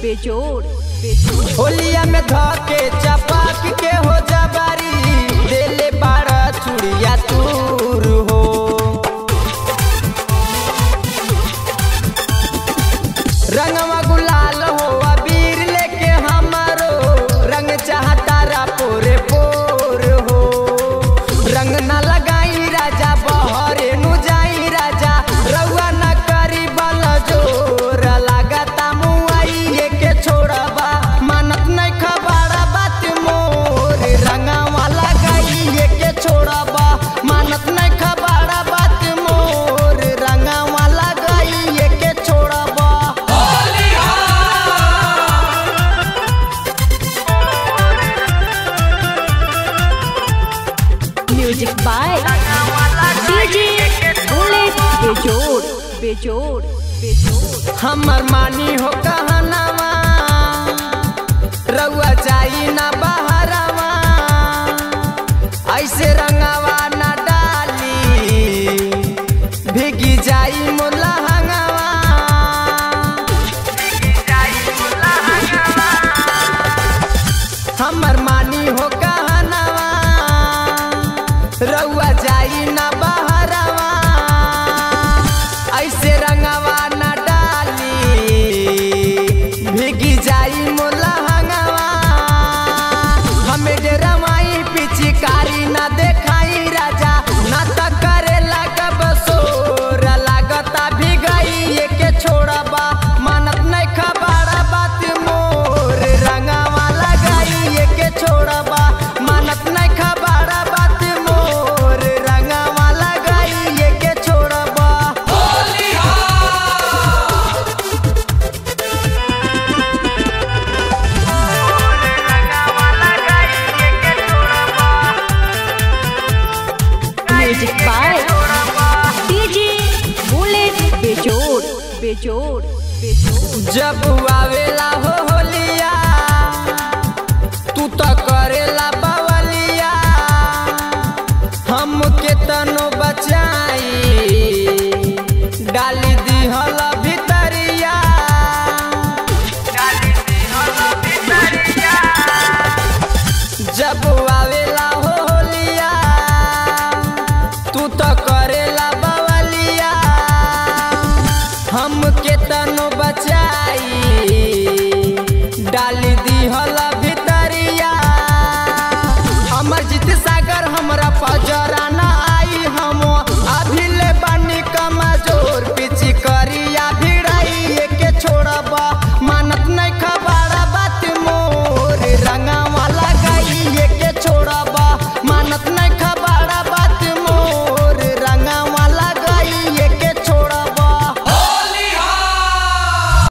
बेजोड़ बेजोड़ होलिया में धके चपाक के हो जबारी देले बाड़ा चुड़िया तूर हो रंगवा गुलाल हो अबीर लेके हमारो रंग चाहता रा पोरे पोर हो रंग न लगाई राजा बहरे नु जाई राजा रउआ न करी बल जोर लागता मुआई के छोड़बा मानत नहीं खबरा बात मोर रंगवा लगाई के छोड़बा मानत नहीं खबरा बात मोर रंगवा लगाई के छोड़बा म्यूजिक बाय डीजे बुलेट बेजोड़ बेजोड़ बेजोड़ हमर मानी हो कहनवा रउआ जाई ना बहरवा ऐसे रंगवा ना डाली भीगी जाई मुलहंगवा हमर मानी हो कहनवा रउआ जाई ना बहरवा ऐसे रंगवा ना डाली भीगी जाई मोलहंगवा हमें डेरमाई पिचकारी ना देखाई राजा ना त करे लागब सोर लागता भीगई के छोड़बा मानत नहीं खबरा बात मोर रंगवा लगाई के छोड़बा मानत नहीं खबरा बात मोर रंगवा लगाई के छोड़बा म्यूजिक बाय डीजे बुलेट बेजोड़ बेजोड़ बेजोड़ जब आवेला हो होलिया तू तो करेला बवलिया हम के तनो बचाई डाली दिहल भितरिया जब आवेला हो होलिया तू तो करेला बवलिया हम के तनो बचाई